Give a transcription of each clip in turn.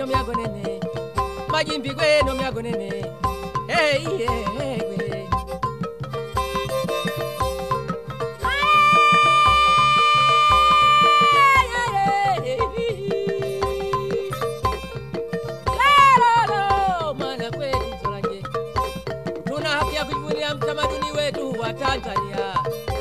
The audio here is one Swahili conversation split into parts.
no myagonene majimbi gwe no myagonene hey, yeah, hey, gwe Lalo, mwana kweli Nzolanje, tuna haki ya kujivunia mtamaduni wetu wa Tanzania.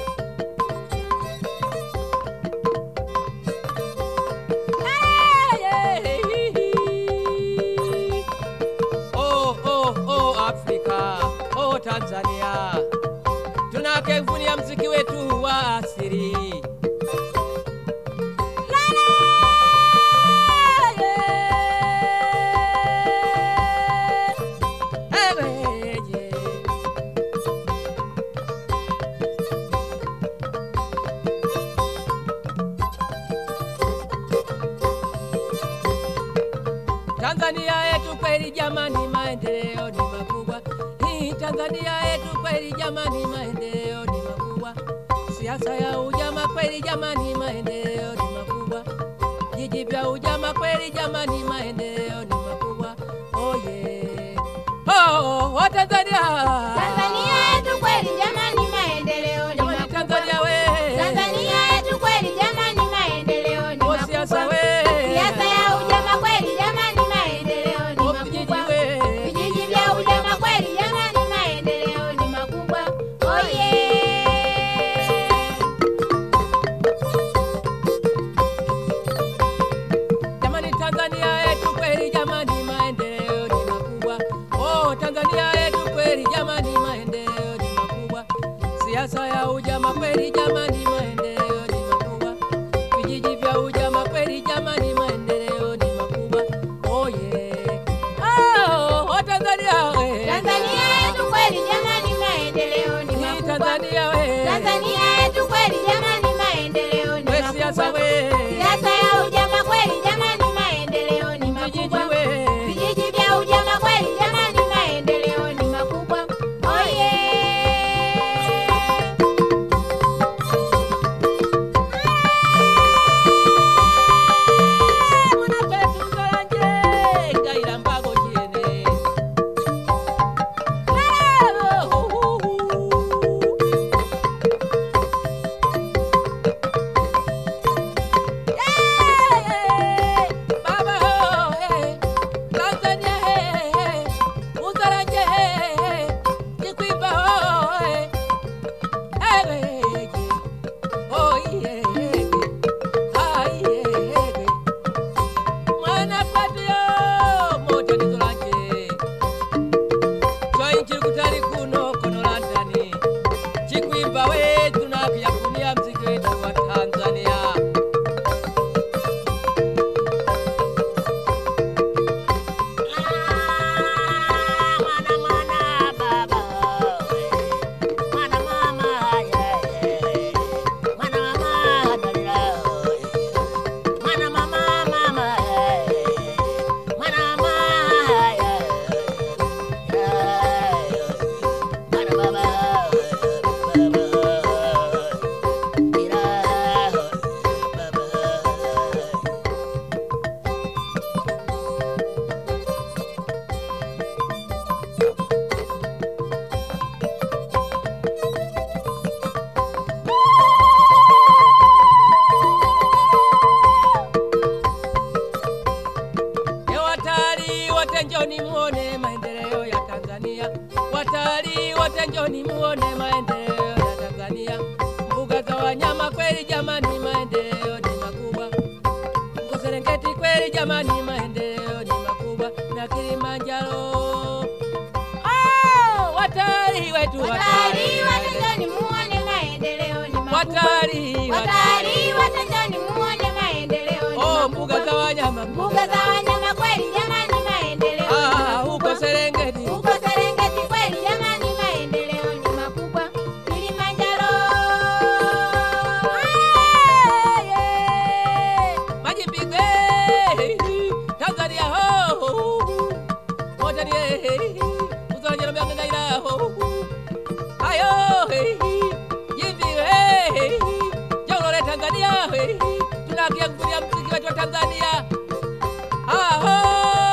Oh, oh, oh, Afrika, oh, Tanzania, tunakevunia mziki wetu wa asili. Tanzania yetu kweli jamani, maendeleo ni makubwa. Hii Tanzania yetu kweli jamani, maendeleo ni makubwa. Siasa ya ujama kweli jamani, maendeleo ni makubwa. Jiji vya ujama kweli jamani, maendeleo ni makubwa. Oh yeah. Oh, oh, Tanzania. Tanzania yetu kweli jamani, maendeleo ni Jamani makubwa. Tanzania we. Tanzania yetu kweli jamani, maendeleo ni Oh, siasa makubwa. we. Siasa ya ujama kweli jamani, maendeleo ni Oh, vijiji makubwa. we. Vijiji vya ujama kweli jamani, maendeleo ni makubwa. Oh yeah. Jamani Tanzania yetu kweli jamani maendeleo ni makubwa. Oh Tanzania yetu kweli jamani maendeleo ni makubwa. Siasa ya ujama kweli jamani maendeleo ni makubwa. Vijiji vya ujama kweli jamani maendeleo ni makubwa. Oh yeah. Oh, oh Tanzania we. Tanzania yetu kweli jamani, maendeleo ni Hii makubwa. Tanzania we. Tanzania yetu kweli jamani, maendeleo ni We siasa makubwa. we. Siasa ya ujama kweli jamani, maendeleo ni Vijiji makubwa. we. Vijiji vya ujama kweli jamani, maendeleo ni makubwa. Oh yeah. Oh yeah, ah yeah. Mwana kwetu yo moja nizolanje Choi nchiri kutali kuno kono Londoni Chikwimba wetu na kuyakunia mziki wetu wa Tanzania Mwana mwana baba, mwana mama yeye, mwana mama dalila, mwana mama mama yeye, mwana mama yeye, mwana baba baba, ila baba. E watalii wote njoni muone maendeleo ya Tanzania. Watalii wote njoni muone maendeleo ya Tanzania. Mbuga za wanyama kweli jamani, maendeleo ni makubwa. Huko Serengeti kweli jamani, maendeleo ni makubwa. Na Kilimanjaro oh, watalii wetu Watalii watanzani muone maendeleo ni makubwa. watalii Watalii watanzani muone maendeleo ni oh, makubwa. mbuga za wanyama Mbuga za wanyama kweli jamani, maendeleo ni ah, huko makubwa. Serengeti Huko Serengeti kweli jamani, maendeleo ni makubwa. Kilimanjaro Ah, yeah. Majimbigwe Tanzania ho moja ni uzalanya na ngaira ho ayo jimbiwe jongole Tanzania tunakia kufuria mziki wetu wa Tanzania aho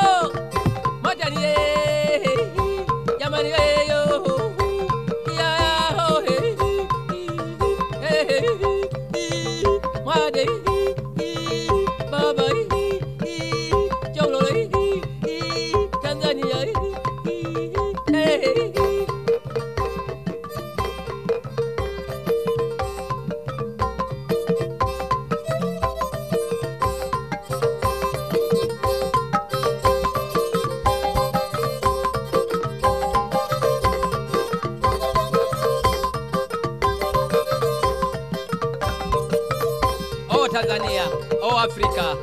Tanzania au Afrika.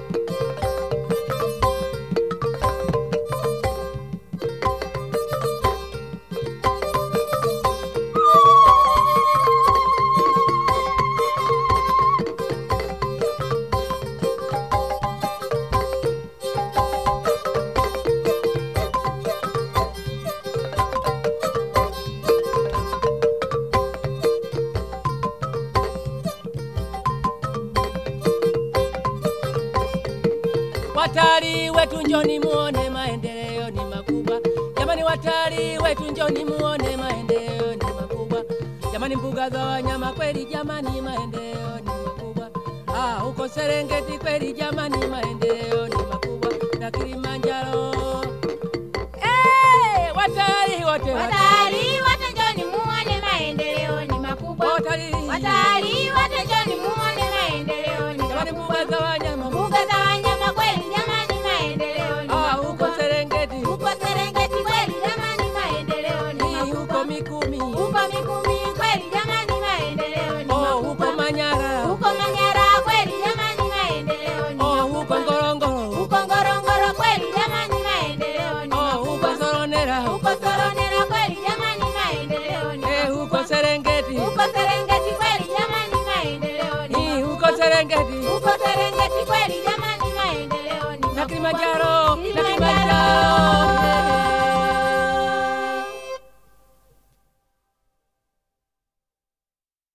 Watalii wetu njoni muone maendeleo ni makubwa. Jamani watalii wetu njoni muone maendeleo ni makubwa. Jamani mbuga za wanyama kweli jamani maendeleo ni makubwa. Ah, huko Serengeti kweli jamani maendeleo ni makubwa. Na Kilimanjaro. Eh, watalii wote Watalii wote njoni muone maendeleo ni makubwa. Watalii. Watalii wote njoni muone maendeleo ni Jamani mbuga makubwa. za wanyama. Mbuga za wanyama kweli jamani maendeleo ni Ah, huko makubwa. Serengeti. Huko Serengeti kweli jamani maendeleo ni Hii huko makubwa. Mikumi. Huko Mikumi kweli jamani maendeleo ni Oh, huko makubwa. Manyara. Huko Manyara kweli jamani maendeleo ni Oh, huko makubwa. Ngorongoro. Huko Ngorongoro kweli jamani maendeleo ni Oh, huko makubwa. Soronera. Huko Soronera kweli jamani maendeleo ni Eh, huko makubwa. Serengeti. Huko Serengeti kweli jamani maendeleo ni Hii makubwa. huko Serengeti. Huko Serengeti kweli jamani maendeleo ni Na makubwa. Kilimanjaro.